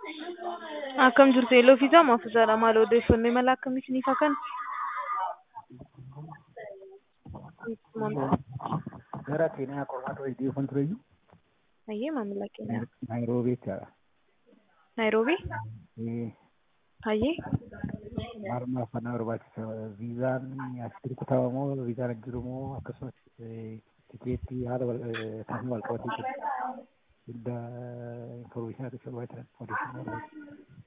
Akkam jirtu Eeloo fi Jaama Afuusaadha. Maal odeeffannoo imala akkamii isiniif haa kennu? Gara Keeniyaa qormaata wayii dhiyeeffan tureyyuu Hayyee maamila keenya. Naayiroobii jechaadha. Naayiroobii? Eh, Hayyee? Maal maafannaa barbaachisa? Viizaan asitti rukutama moo viizaan hin jiru moo akkasumas eh, tikeettii haala wal eh, taasisa wal qabatee jiru. Hunda information akka barbaachisan odeeffannoo barbaachisan.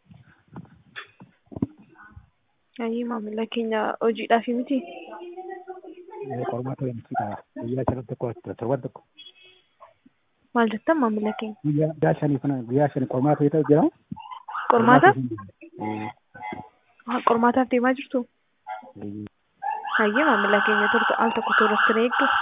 Hayyee maamila keenya hojiidhaaf miti? Eh, Qormaata wayii nuti ta'a. Guyyaa shan tokko torban tokko. Maal jettan maamila keenya? Guyyaa guyyaa shanii kana guyyaa shanii qormaata wayii ta'u jira. Qormaataaf? Eh, Ah, Qormaataaf deemaa jirtu? eh, Hayyee maamila keenya turte al tokko toorratti na eegdu.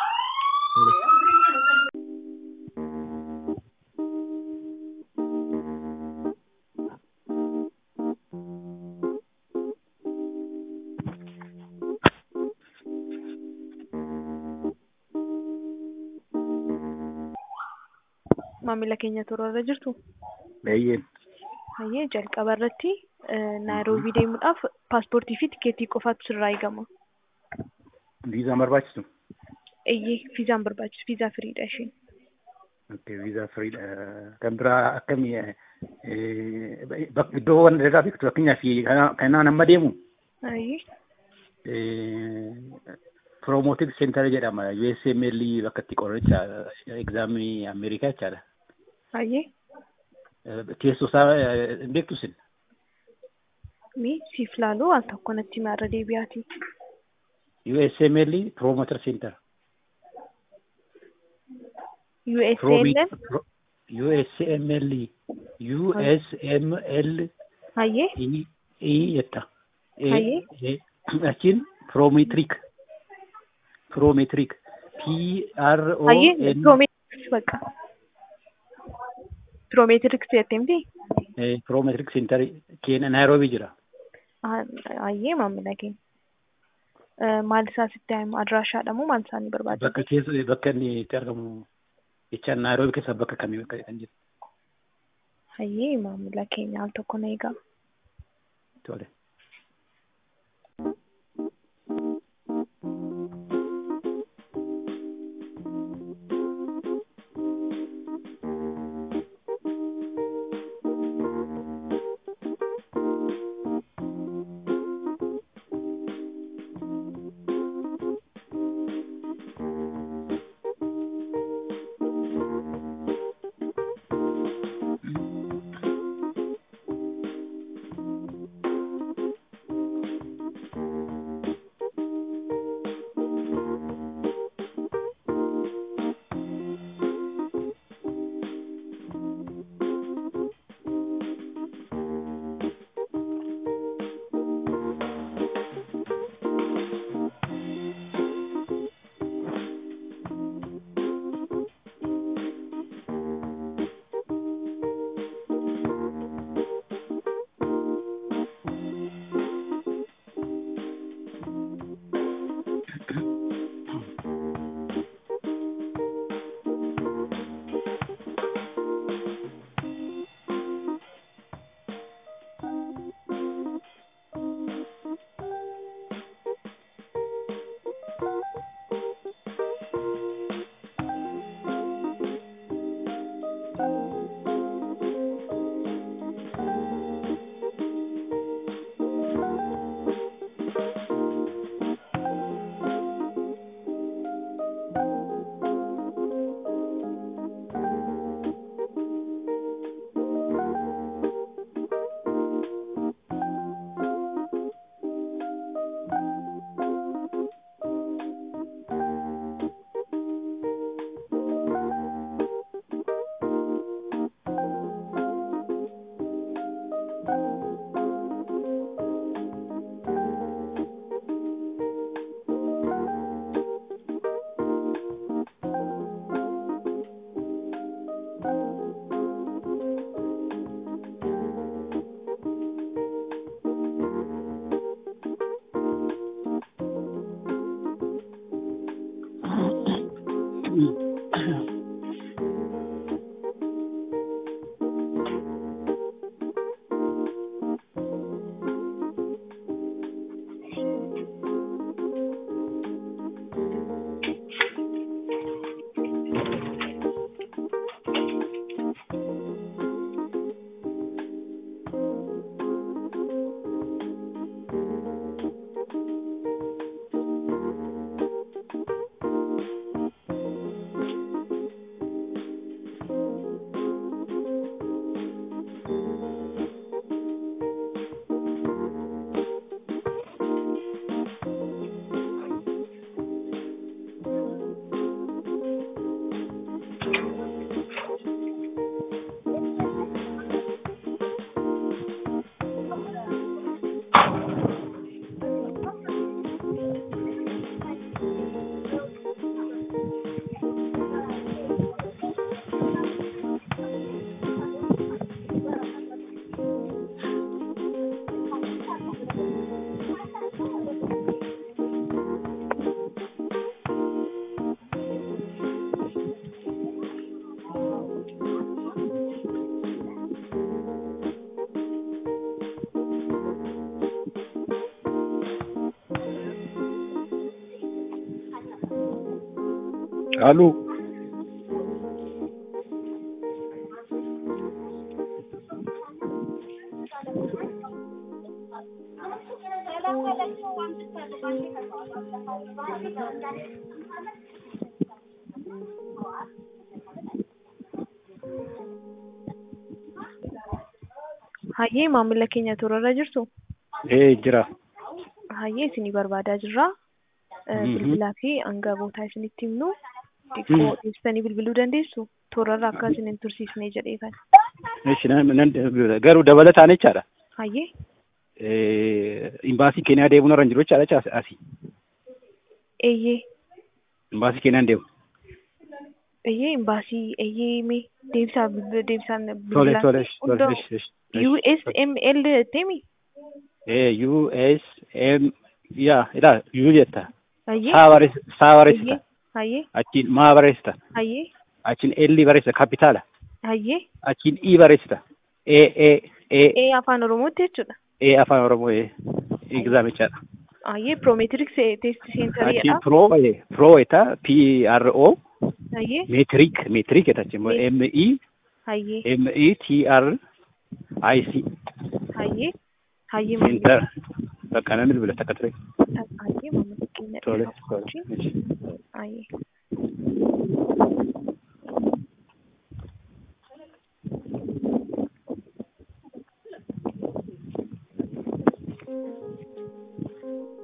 Maamila keenya toorarra jirtu? Baay'een. Hayyee jalqaba irratti Naayiroobii deemuudhaaf paaspoortii fi tikeettii qofaatu sirraa eegama. Viizaan barbaachisu? Eeyyee viizaan barbaachisu viizaa firiidha isheen. Okay, viizaa firiidha. Kan biraa akkamii eh, bak- iddoowwan adda addaa beektu fakkeenyaaf kana- kanaan amma deemu Hayyee Promoted Center jedhama. USML bakka itti qorricha egzaamii Ameerikaa jechaadha. hayyee Eh, Teessoo isaa eh, hin beektu isin? mee siif laaluu al tokko natti hima irra deebi'aati. USML Promoter Center. USALM Pro- USML USML hayyee E E jetta. E- Hayyee. e- Achiin Prometric. Prometric. P R O hayyee N piroomeetiriks bakka. Piroomeetiriks jettee miti? eh, Prometric Center keenya Naayiroobii jira. Ah, Hayyee maamila keenya. Eh, Maal isaa sitti himu adiraashaadha moo maal isaanii barbaachisa? Bakka keessa bakka inni itti argamu jechaan Naayiroobii keessa bakka kamii bakka kan jiru. Hayyee maamila keenya al tokko na eegaa. Tole. Caaluu Hayyee maamila keenya toorarra jirtu ee jira. hayyee isinii barbaadaa jirra. Eh, Mhm. Bilbilaa fi hangabootaa isinitti himnu xiqqoo ibsanii bilbiluu dandeessu toorarra akka isin hin tursiisne jedhee kan. Eeshi nan nan- garuu dabalataan jechaadha. Hayyee Eh, Imbaasii Keeniyaa deemuun irra hin jiru jechaadha jecha asii. eeyyee Imbaasii Keeniyaan deemu. eeyyee imbaasii eeyyee mee deebisaa bilbil- deebisaan Tole bilbilaa tole fi tole. hunda eesh, eesh, eesh. USML temi Eh, US M yaa ilaa U jetta. hayyee Saa barreessa saa barreessita. hayyee hayyee Achiin maa barreessita. hayyee Achiin L barreessita kapitaala. hayyee Achiin I barreessita. E E E ee afaan oromootti jechuudha. E afaan Oromoo E egzaamichaadha. Hayyee piroomeetiriks teesti Achiin seentariidha. pro eh, pro eta P R O Hayyee metric metric eta achiin M E hayyee M E T R I C hayyee hayyee center bakka namni bilbila takka ture. hayyee maamila keenya Tole dhuunfaa tole. wajjin. eesh. hayyee